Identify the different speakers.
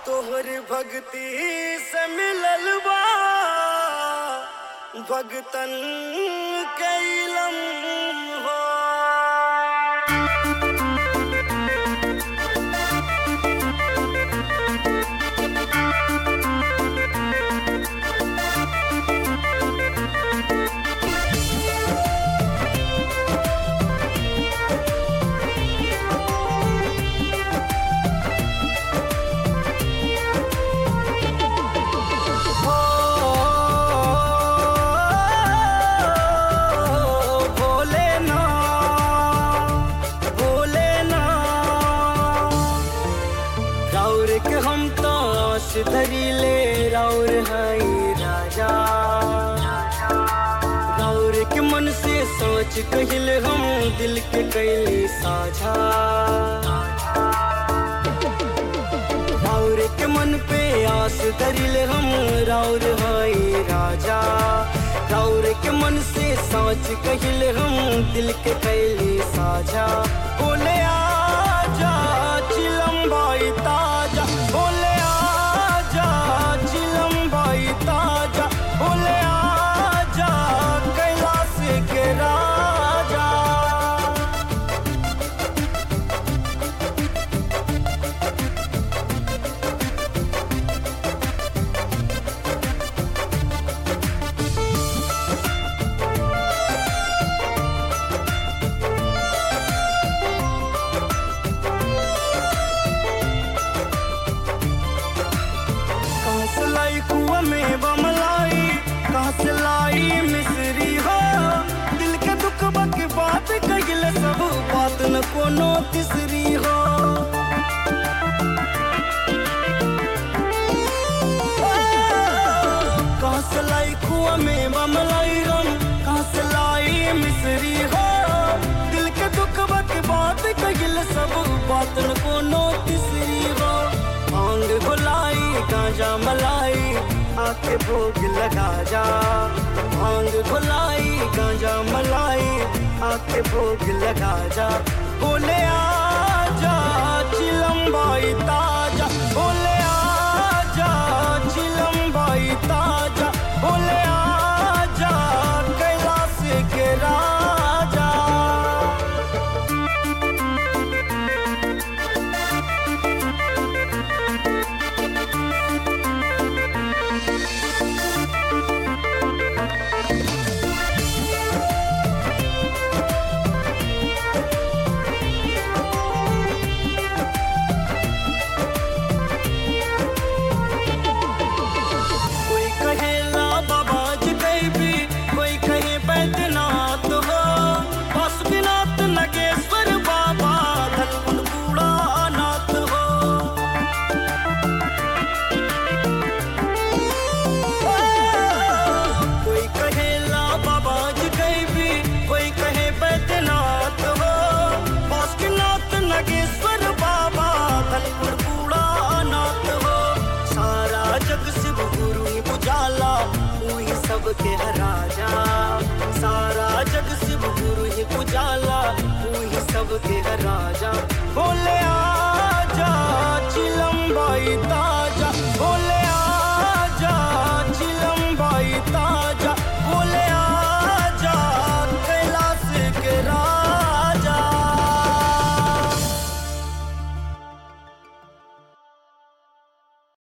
Speaker 1: तोहर भक्ति से मिलल बा भगतन के इलम हो भोले ना भोले ना राउर के हम तो आस धरी ले राउर हई राजा राउर के मन से सोच कहिल हम दिल के कैली साझा राउर के मन पे आस धरिल हम राउर हई राजा राउर के मन से सोच कहिल हम दिल के कैली साझा बोले आजा चिलम भाई ताजा बोले आजा चिलम भाई ताजा बोले आजा कैलाश के राजा कहाँ से लाई कुआ में बमलाई कहाँ से लाई मिसरी हो दिल के दुख के बात कहिल सब बात न कोनो तीसरी हो कहाँ से लाई कुआ में बमलाई हम कहाँ से लाई मिसरी हो दिल के दुख के बात कहिल सब बात न कोनो तीसरी हो भांग घुलाई गांजा मलाई आके भोग लगा जा भांग घुलाई गांजा मलाई आके भोग लगा जा बोले आजा चिलम भाई ताजा बोले आजा चिलम भाई ताजा बोले आजा कैलाश के राजा कोई कहे ला बाबा जी भी कोई कहे बैद्यनाथ हो पशुनाथ नगेश्वर बाबा धनकुंड बूढ़ा नाथ हो कोई कहे ला बाबा जी भी कोई कहे बैद्यनाथ हो पशुनाथ नगेश्वर बाबा धनकुंड बूढ़ा नाथ हो सारा जग शिव गुरु ही बुझाला वही सबके राजा सारा जग शिव गुरु ही बुझाला वही सबके राजा बोले आजा चिलम भाई ता